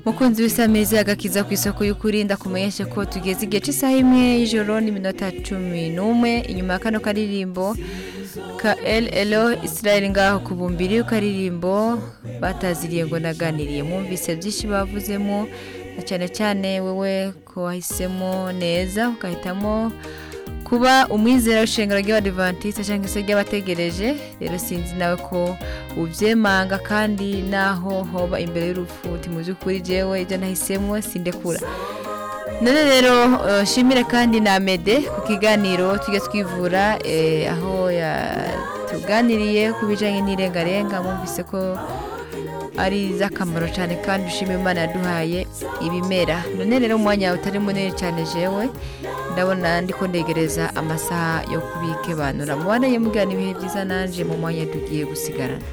mukunzi w'isameza agakiza ku isoko y'ukuri ndakumenyeshe ko tugeze igihe cy'isaha imwe y'ijoro n'iminota cumi n'umwe inyuma ya kano karirimbo ka LLO Israel ngaho ku bumbiri karirimbo bataziriye ngo naganiriye mwumvise byinshi bavuzemo na cyane cyane wewe ko wahisemo neza ugahitamo kuba umwizera w'ishengero ry'abadivantisite cyangwa se ry'abategereje rero sinzi nawe ko ubyemanga kandi naho hoba imbere y'urupfu uti mu by'ukuri jyewe ibyo nahisemo sindekura none rero shimire kandi na mede ku kiganiro tujya twivura aho tuganiriye ku bijyanye n'irengarenga mwumvise ko ari iz'akamaro cyane kandi ushima imana yaduhaye ibimera none rero umwanya utari munini cyane jewe ndabona ndi kondegereza amasaha yo kubikebanura mubaneye mugana ibihe byiza nanje mu mwanya tugiye gusigarana